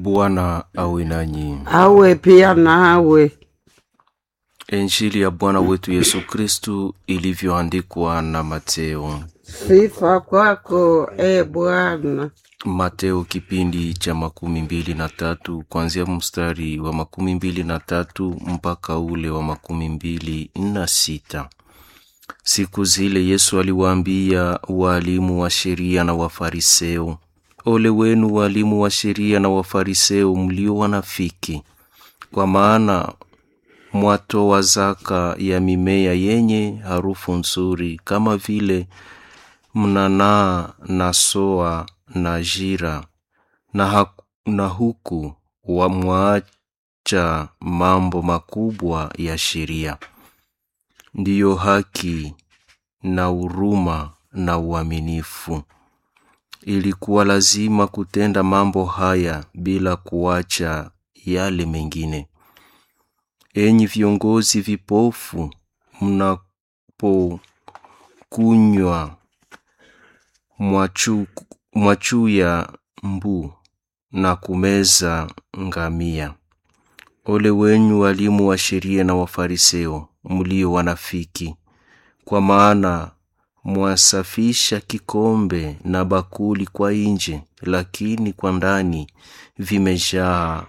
Bwana awe nanyi. awe pia nawe. Injili ya Bwana wetu Yesu Kristu ilivyoandikwa na Mateo. Sifa kwako e Bwana. Mateo kipindi cha makumi mbili na tatu kuanzia mstari wa makumi mbili na tatu mpaka ule wa makumi mbili na sita. Siku zile Yesu aliwaambia waalimu wa sheria na Wafariseo, ole wenu waalimu wa sheria na Wafariseo mlio wanafiki, kwa maana mwatoa zaka ya mimea yenye harufu nzuri kama vile mnanaa na soa na jira na, ha- na huku wamwacha mambo makubwa ya sheria ndiyo haki na huruma na uaminifu. Ilikuwa lazima kutenda mambo haya bila kuacha yale mengine. Enyi viongozi vipofu, mnapokunywa mwachu, mwachuya mbu na kumeza ngamia. Ole wenyu walimu wa sheria na Wafariseo, mlio wanafiki, kwa maana mwasafisha kikombe na bakuli kwa nje, lakini kwa ndani vimejaa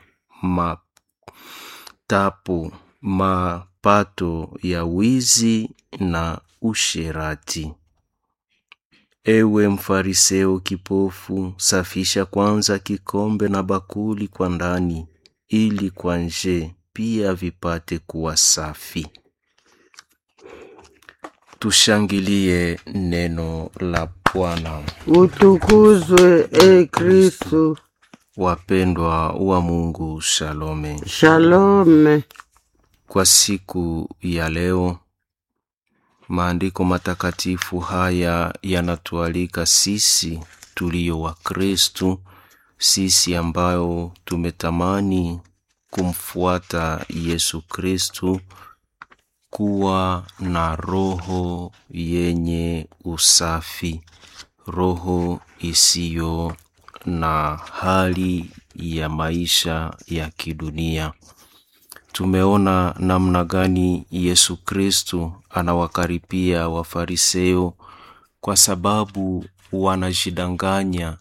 matapo, mapato ya wizi na usherati. Ewe mfariseo kipofu, safisha kwanza kikombe na bakuli kwa ndani, ili kwa nje pia vipate kuwa safi. Tushangilie neno la Bwana. Utukuzwe e Kristu. Wapendwa wa Mungu, shalome. Shalome. Kwa siku ya leo, maandiko matakatifu haya yanatualika sisi tulio wa Kristu, sisi ambayo tumetamani kumfuata Yesu Kristu, kuwa na roho yenye usafi, roho isiyo na hali ya maisha ya kidunia. Tumeona namna gani Yesu Kristu anawakaripia Wafariseo kwa sababu wanajidanganya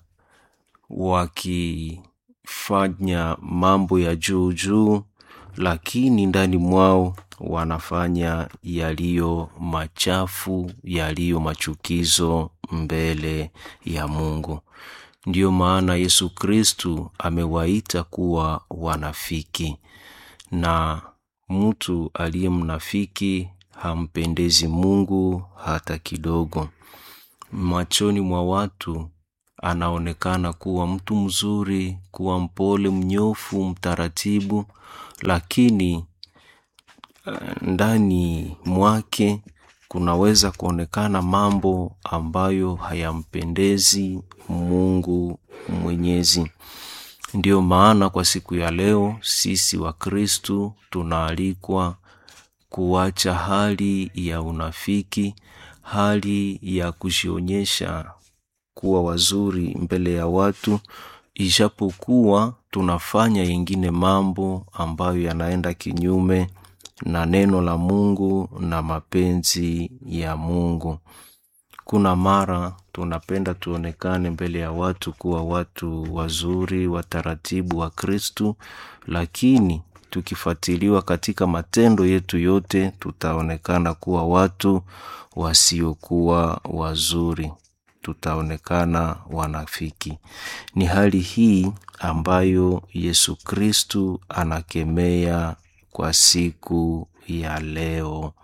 wakifanya mambo ya juu juu, lakini ndani mwao wanafanya yaliyo machafu, yaliyo machukizo mbele ya Mungu. Ndiyo maana Yesu Kristu amewaita kuwa wanafiki, na mtu aliye mnafiki hampendezi Mungu hata kidogo. Machoni mwa watu anaonekana kuwa mtu mzuri, kuwa mpole, mnyofu, mtaratibu, lakini eh, ndani mwake kunaweza kuonekana mambo ambayo hayampendezi Mungu Mwenyezi. Ndiyo maana kwa siku ya leo sisi wa Kristu tunaalikwa kuacha hali ya unafiki, hali ya kujionyesha kuwa wazuri mbele ya watu, ijapokuwa tunafanya yengine mambo ambayo yanaenda kinyume na neno la Mungu na mapenzi ya Mungu. Kuna mara tunapenda tuonekane mbele ya watu kuwa watu wazuri, wataratibu wa Kristu, lakini tukifuatiliwa katika matendo yetu yote tutaonekana kuwa watu wasiokuwa wazuri, tutaonekana wanafiki. Ni hali hii ambayo Yesu Kristu anakemea kwa siku ya leo.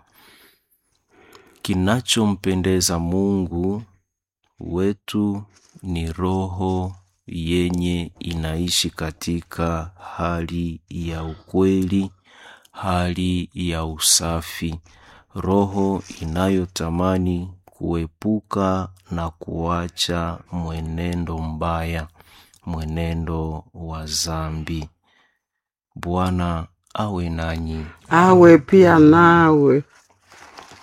Kinachompendeza Mungu wetu ni roho yenye inaishi katika hali ya ukweli, hali ya usafi, roho inayotamani kuepuka na kuacha mwenendo mbaya, mwenendo wa zambi. Bwana awe nanyi. Awe pia nawe.